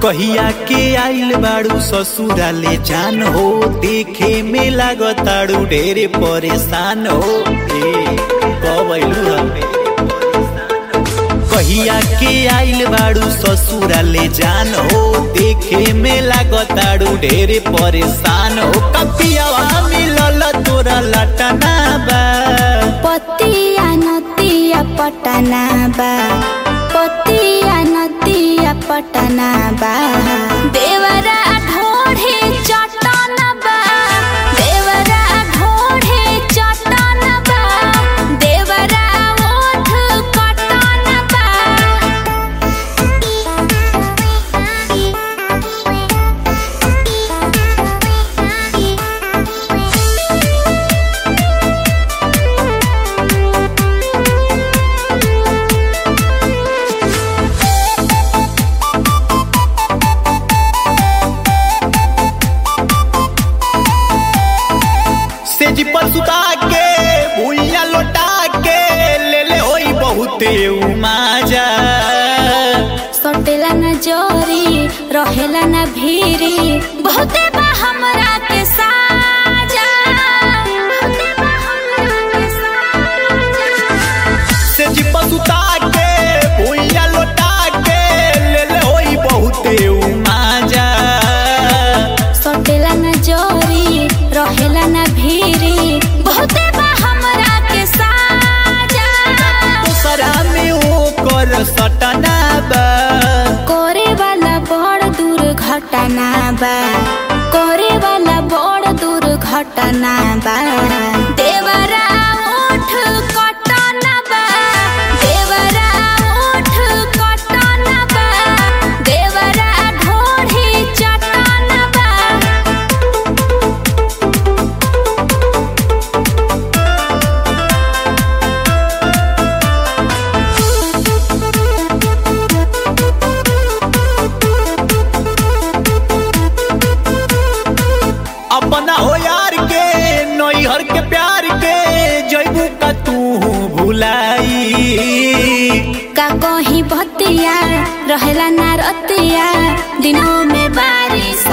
कहिया के आइल बाड़ू ससुराले जान हो देखे में लागताड़ू ढेरे परेशान हो ए कब आइलू हमे कहिया के आइल बाड़ू ससुराले जान हो देखे में लागताड़ू ढेरे परेशान हो कपियावा मिलल तोरा लटना बा पतिया नतिया पटना बा पतिया नतिया पटना बा देवरा ढोढ़े चटन बा देवरा ढोढ़े चटन बा देवरा ओठ कटन बा सेज पर सुता के भुइया लोटा के ले ले होई बहुते उमाजा सटेला न जोरी रहेला न भीरी बहुते बा हमरा के साजा बहुते बा हमरा के साजा सेज पर सुता के भुइया लोटा के ले ले होई बहुते उमाजा सटेला न जोरी रहेला न भीरी बहुते बा हमरा के साजा दूसरा में ओकर सटना बा कोरे वाला बड़ दुर्घटना बा कोरे वाला बड़ दुर्घटना बा देवरा ओठ कटना बा देवरा ओठ कटना बा देवरा ढोढ़ी चटना बा अपना हो यार के नैहर के प्यार के जैबू का तू भुलाई का कहीं बतिया रहेला ना रतिया दिनों में बारिश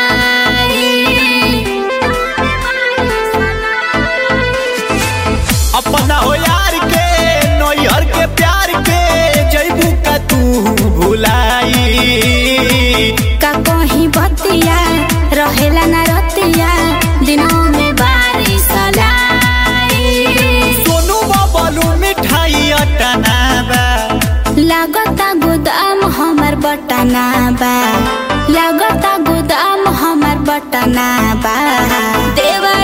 अपना हो यार के नैहर के प्यार के जैबू का तू भुलाई का कहीं बतिया रहेला ना रतिया दिनों में बारिश सोनू बबलू मिठाई अटना बा लागता गोदाम हमर बटना बा लागता गोदाम हमर बटना बा देवा